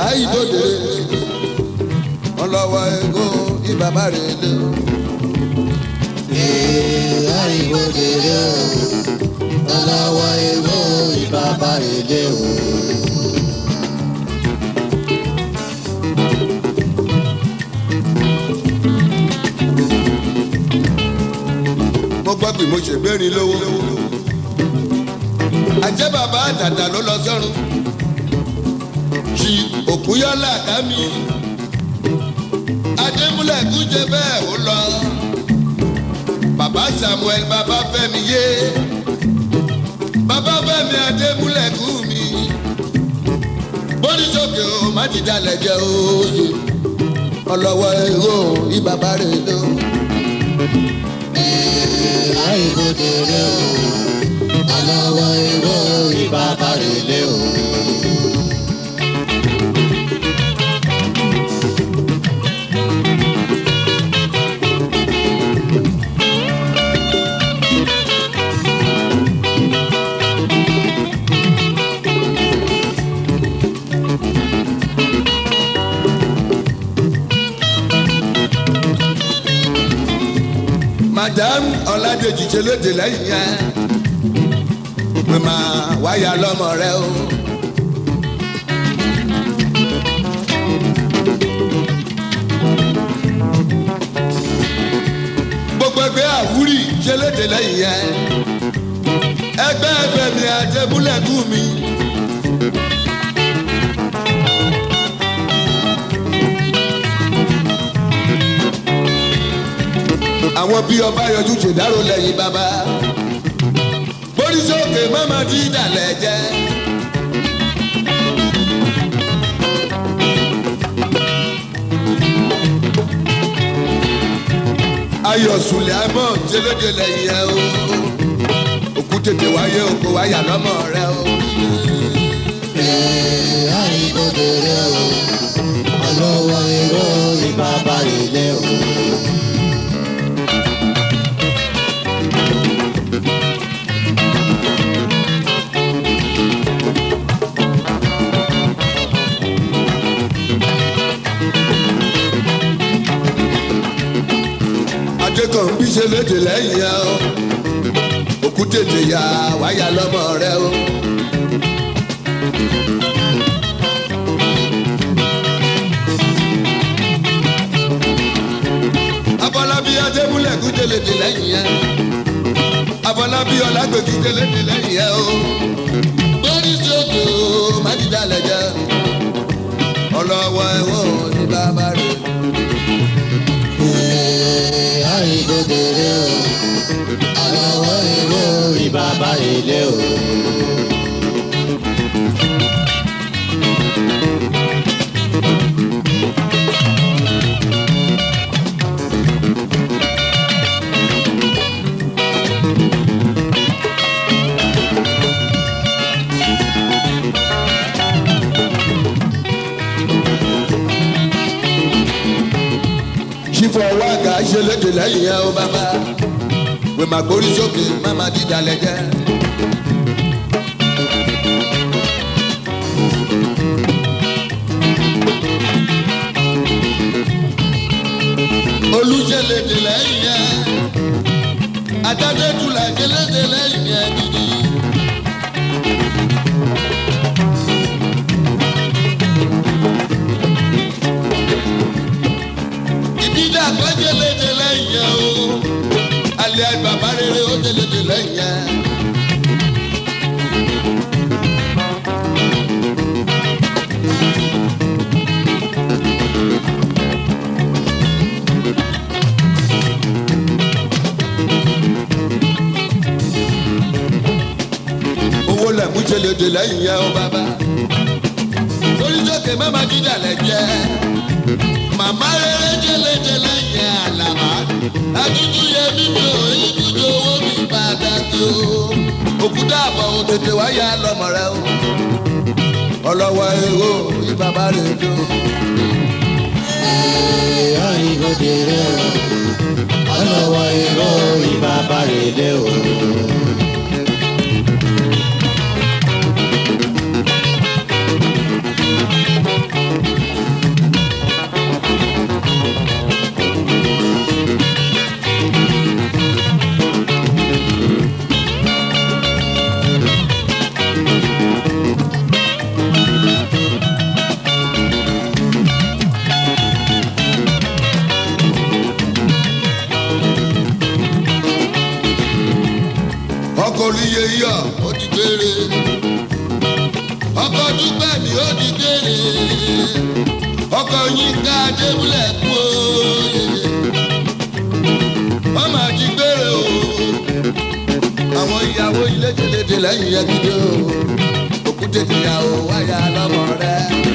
àìbòdè ọlọ́wọ́ ego ìbàbá rẹ̀ lé o. àìbòdèrè o ọlọ́wọ́ ewé ìbàbá èlé o. mo gbọ́ pé mo ṣègbérin lówó. àjẹ́ bàbá àtàtà ló lọ sọ́run. ṣì òkúyọ́lá ká mi. adémúlẹ̀ kú jẹ bẹ́ẹ̀ ó lọ. bàbá samuel bàbá fẹ́mi yé. bàbá fẹ́mi adémúlẹ̀ kú mi. bóríṣòkè o má ti dalẹ̀ jẹ́ òye. ọlọ́wọ́ èrò ìbàbá rẹ̀ lọ. àìbòdèrè o ọlọ́wọ́ ewé ìbàbá èlé o. madam ọládèjì ṣe lóde lẹ́yìn yẹn pé máa wáyà lọ́mọ rẹ o. gbogbo ẹgbẹ́ àwúrì ṣe lóde lẹ́yìn yẹn ẹgbẹ́ ẹgbẹ́ mi àjẹmúlẹ̀kù mi. àwọn bí ọba yọjú ṣèdárò lẹ́yìn bàbá borísókè mọ́mọ́ tí ìdàlẹ̀ jẹ́. ayọ̀ sùlẹ̀ àmọ́ jẹlẹ́jẹ lẹ́yìn ẹ o òkú tètè wáyé oko wáyà lọ́mọ rẹ o. àìbòdèrè o ọlọ́wọ́ ewé ìbàbá èlé o. adékan bí ṣe léde lẹ́yìn ẹ o òkú tètè yá wáyà lọ́mọ rẹ o. abọ́lábí adébúlẹ̀ kú tẹ̀lédè lẹ́yìn ẹ abọ́lábí ọlágbèkú tẹ̀lédè lẹ́yìn ẹ o. bórí sódò májídàlẹ̀ jẹ́ ọlọ́wọ́ ẹ̀wọ̀n ní bàbá rẹ̀. àìbòdèrè o ọlọ́wọ́ ewé ìbàbá èlé o. sífọ̀ wáàgà ṣe léde lẹ́yìn ẹ o bàbá wè má gbórí sókè má má dídàlẹ̀ jẹ́. olùṣe léde lẹ́yìn ẹ adájọ́tula ṣe léde lẹ́yìn ẹ gidi. ìdíjà kan ṣe léde lẹ́yìn ẹ o alẹ́ bàbá rere ó ṣe léde lẹ́yìn ẹ. owó lẹ̀mú ṣe léde lẹ́yìn ẹ o bàbá oríṣiríṣi mẹ́ma dídà lẹ jẹ́ màmá rere ṣe léde lẹ́yìn ẹ àlàmà àtúntò yẹ mímí o ìdíje owó mi pàtàkì o òkúta àbọ̀ òun tètè wáyà lọ́mọ rẹ o ọlọ́wọ́ èrò ìbàbá rẹ̀ lò. àìbòdèrè o ọlọ́wọ́ ewé ìbàbá èlé o. mi yẹ yọ ó ti gbére ọkọ̀ dúpẹ́ mi ó ti gbére ọkọ̀ yín ká débúlẹ̀ kú òye wọ́n máa ti gbére o àwọn ìyàwó ilé jẹlẹdẹ lẹ́yìn ẹgbẹ́ o òkúté ìyàwó wáyà lọ́mọ rẹ.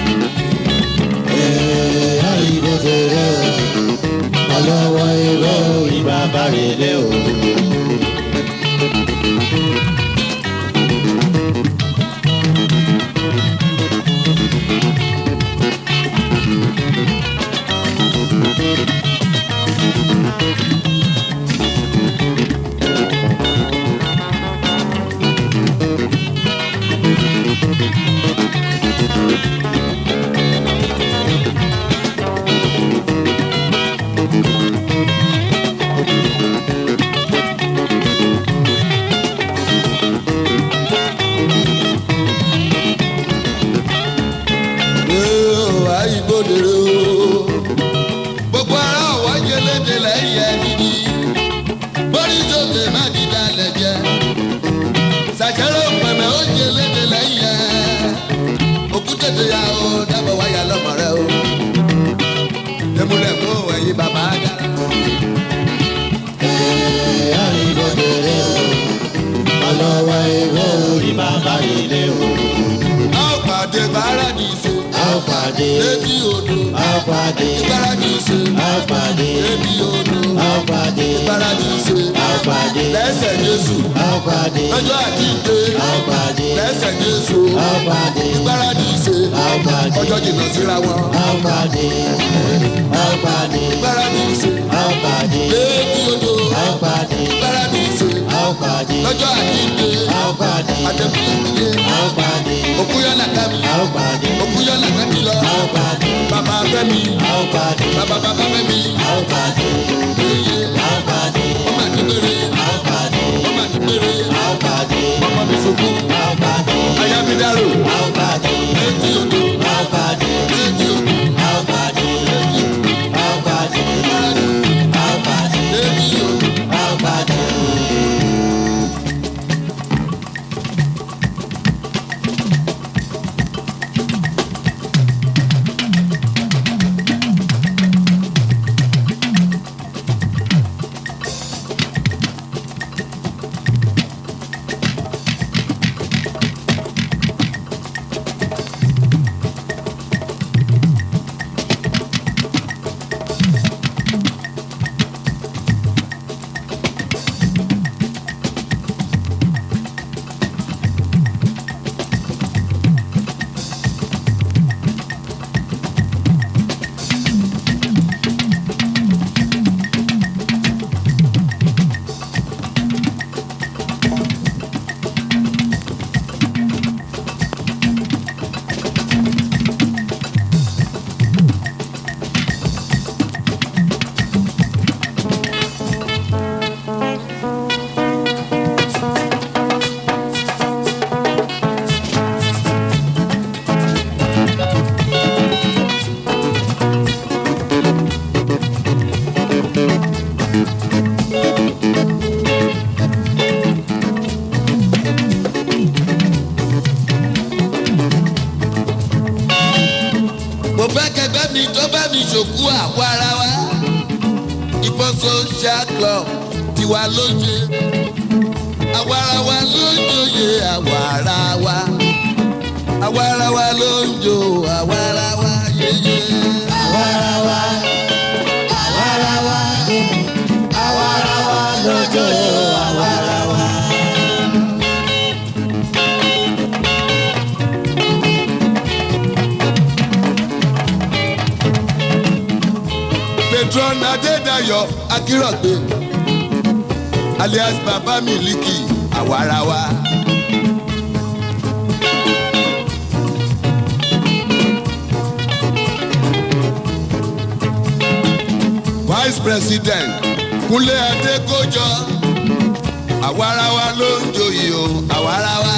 Ee, àìgbòdèrè o. Ọlọ́wọ́ irọ́ ìbàbá rẹ̀ lé o. Yóò àìgbòdèrè o. Gbogbo ara ọ̀wọ́ jẹlẹ́dẹ̀ lẹ́yìn ẹni ní. Bórí sókè má di dalẹ̀ jẹ. Sàṣẹ́rẹ́ òpèmẹ́ ó jẹlẹ́dẹ̀ lẹ́yìn ẹ. Òkúté tó yà ó dábọ̀ wáyà lọ́mọ rẹ o. Tẹ̀múlẹ̀ mú ẹ̀yin bàbá dára. Ee, àìgbòdèrè o. Ọlọ́wọ́ irọ́ ìbàbá rẹ̀ lé o. A ó pàdé Paradíṣe. A ó pàdé. Létí odò. A ó pàdé. Paradíṣe. A ó pàdé. Létí odò. A ó pàdé. Paradíṣe. A ó pàdé. Lẹ́sẹ̀ Jésù. A ó pàdé. Lọ́jọ́ àjíǹde. A ó pàdé. Lẹ́sẹ̀ Jésù. A ó pàdé. Paradíṣe. A ó pàdé. Ọjọ́ jìnnà síra wọn. A ó pàdé. A ó pàdé. Paradíṣe. A ó pàdé. Létí odò. A ó pàdé. Paradíṣe. A ó pàdé. Lọ́jọ́ àjíǹde. A ó pàdé. Àtẹ̀kùnlé. A ó pàdé. Òkúyọ́ làkàmì. A ó pàdé. Òkúyọ́ làkàmì lọ. A ó pàdé. Bàbá Fẹ́mi. A ó pàdé. Bàbá bàbá Fẹ́mi. A ó pàdé. Iye. A ó pàdé. Wọ́n máa ní péré. A ó pàdé. Wọ́n máa ní péré. A ó pàdé. Ọmọ mi sunkún. A ó pàdé. Ayábídárò. A ó pàdé. Létí odò. A ó pàdé. Létí odò. A ó pàdé. A ó pàdé. A ó pàdé. Létí odò. A ó pàdé. mo fẹ́ kẹgbẹ́ mi tó bá mi ṣòkú àwọ̀ ara wa ìbọn social club tiwa lóye àwọ̀ ara wa ló ń joyè àwọ̀ ara wa àwọ̀ ara wa ló ń jo àwọ̀ ara wa yeye. Àwarawa, àwarawa, àwarawa lójó àwarawa. patron adédayọ̀ akírọ̀gbé alias baba miliki àwọ̀ ara wa. vice president kúnlé adékọjọ àwarawa ló ń joyè o àwarawa.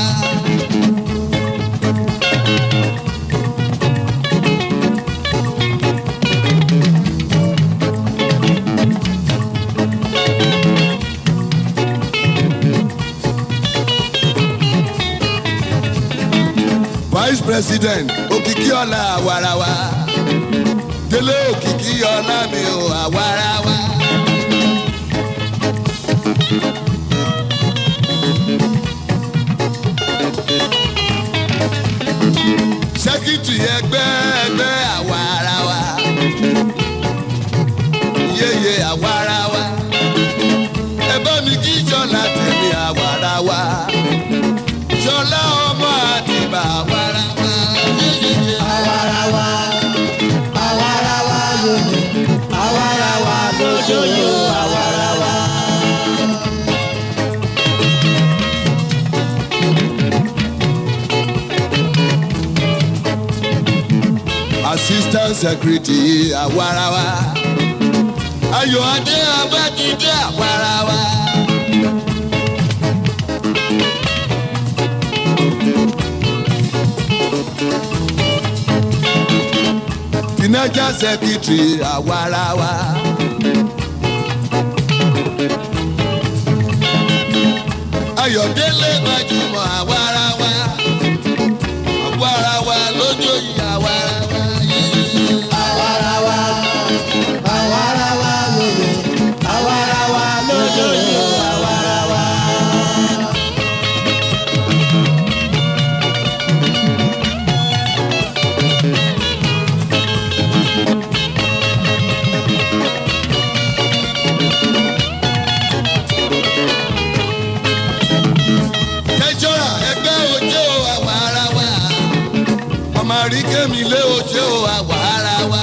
vice president òkìkí ọ̀la àwarawa délé òkìkí ọ̀la mi ò àwarawa. sẹ́kítì ẹgbẹ́ ẹgbẹ́ àwarawa yeye àwarawa ẹ bá mi kí jọlá tèmi àwarawa jọlá ọmọ àti bàbá àwarawa yeye Àwarawa, àwarawa lónìí, àwarawa lójoyò, àwarawa. assistant secretary àwarawa ayọ̀ adé abájídé àwarawa. financial secretary àwarawa. ayọ̀délé gbajúmọ̀ àwarawa àwarawa lójó yìí àwarawa yìí. Àwarawa, àwarawa lónìí, àwarawa lójoyò, àwarawa. kẹjọra ẹgbẹ́ òjò àwarawa ọmọ àríkèmí lé òjò àwarawa.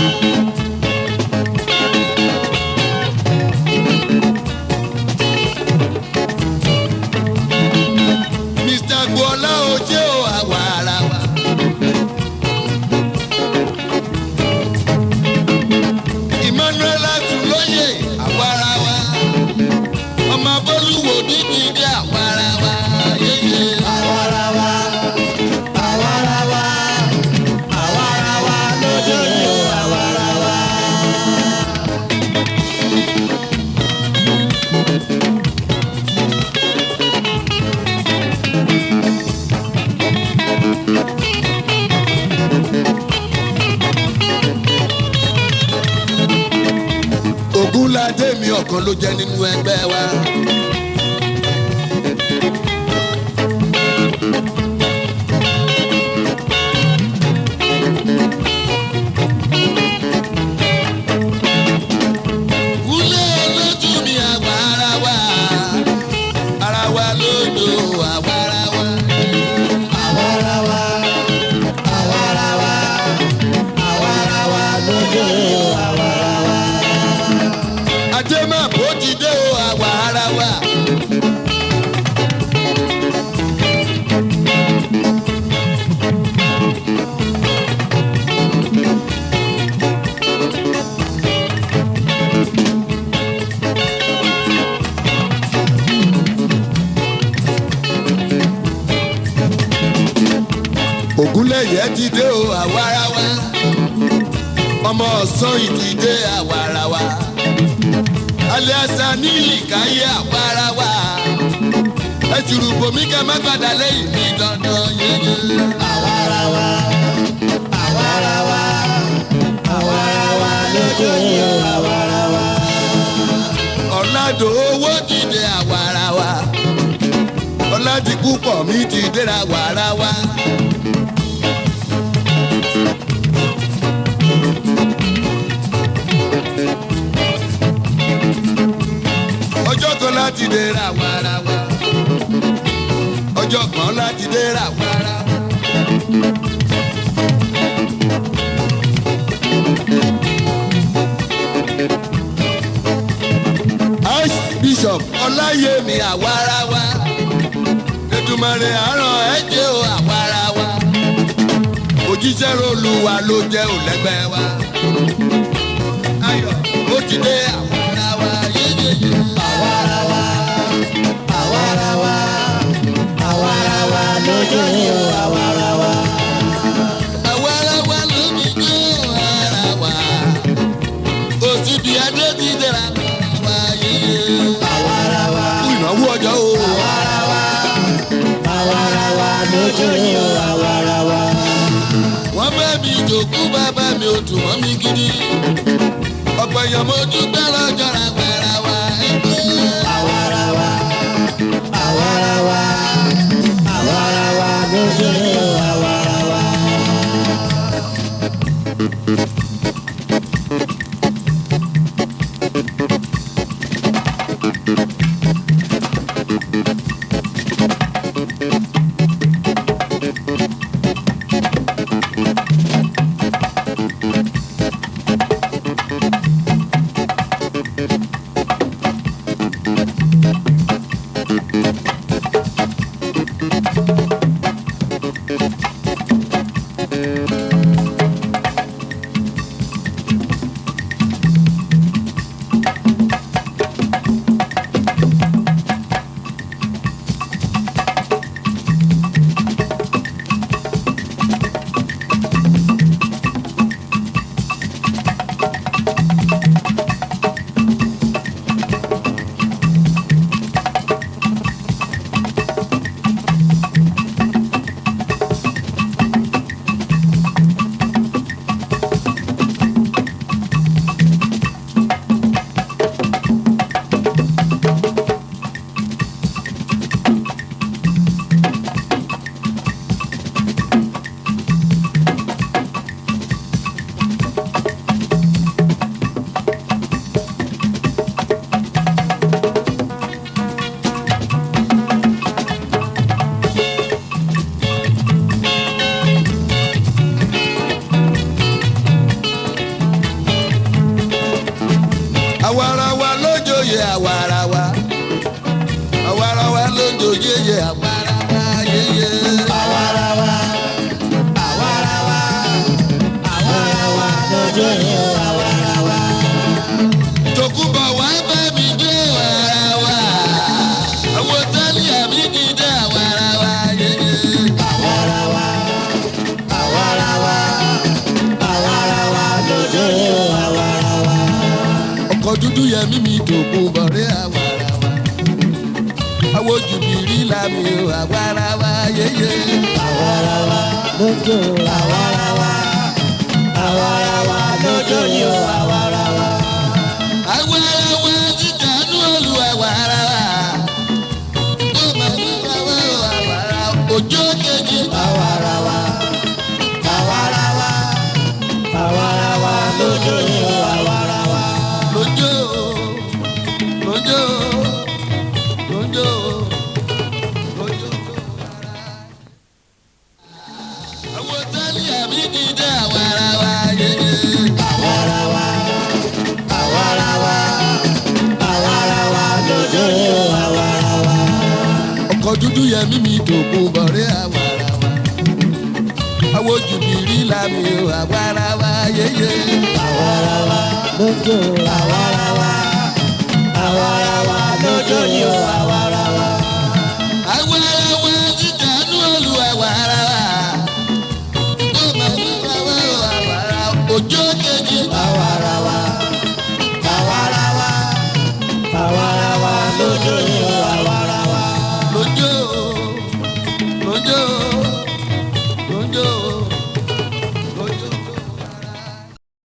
mr gbọ́lá òjò àwarawa. emmanuel atúlóyè àwarawa ọmọ abọ́lúwo dídìdí àwarawa yéyé. Àwarawa, àwarawa, àwarawa lójoyò, àwarawa. ogunlade mi ọ̀kan ló jẹ́ nínú ẹgbẹ́ wa. Wúlé olójú mi àwa ara wa, ara wa lójó àwa ara wa. Àwarawa, àwarawa, àwarawa lójoyò, àwarawa. Ajé máa bó ti dé o àwa ara wa. Ògúnlẹ̀yẹ ti dé o àwa ara wa. Ọmọ ọ̀sán ìdílé àwa ara wa aliasa ní ìkáyé àpárá wa ẹ ti rúbọ mí ká má padà lẹ́yìn mi dandan yẹyẹ. Àwarawa, àwarawa, àwarawa lójoyò, àwarawa. ọ̀làdò owó dìde àwàrà wa ọ̀làdìkú pọ̀ mí ti dẹ́ra wàrà wa. ọjọ́ kan láti dẹ́ra wàrà wa ọjọ́ kan láti dẹ́ra wàrà wa. archbishop ọláyẹmí àwarawa ètùmọ̀rẹ́ àárọ̀ ẹ̀jẹ̀ o àwarawa òjíṣẹ́ olúwa ló jẹ́ òlẹ́gbẹ́ wa ayọ̀ ó ti dé àwarawa yéyéyé. Àwarawa, àwarawa, àwarawa lójoyò, àwarawa. àwarawa ló ti dé àwarawa òsibí adé ti dẹ́ra àwarawa yéyé. Àwarawa, fún ìnáwó ọjọ́ o. àwarawa, àwarawa lójoyò, àwarawa. dòkú bàbá mi ò dùn mọ́ mi gidi. ọ̀pọ̀ èèyàn mo dúpẹ́ lọ́jọ́ ra gbàrà wá. àwarawa àwarawa àwarawa ló ṣe o àwarawa. àwarawa lójooyè àwarawa àwarawa lójooyè àwarawa yeye. àwarawa àwarawa àwarawa ló ṣe o àwarawa. tòkúbọ̀ wá bá mi dé àwarawa àwọn tálí àmì ní dé àwarawa yeye. àwarawa àwarawa àwarawa ló ṣe o àwarawa. ọkọ̀ dúdú yẹmí mi dòkú bọ̀rẹ́ àwarawa àwọn jùbìrí làmì o àwarawa yeye. àwarawa ló ṣe o àwarawa àwarawa ló ṣe o àwarawa. àwarawa ti dànù olú àwarawa ó máa ń wáwá o àwarawa òjò kejì. àwarawa àwarawa àwarawa ló ṣe o àwarawa. lójó lójó lójó lójó. àwọn tálí àmì ní dé àwarawa yeye. àwarawa àwarawa àwarawa ló ṣe o àwarawa. ọkọ̀ dúdú yẹmí mi dòkú bọ̀rẹ́ àwarawa àwọn jùbìrí làmì o àwarawa yeye. àwarawa ló ṣe o àwarawa àwarawa ló ṣe o àwarawa.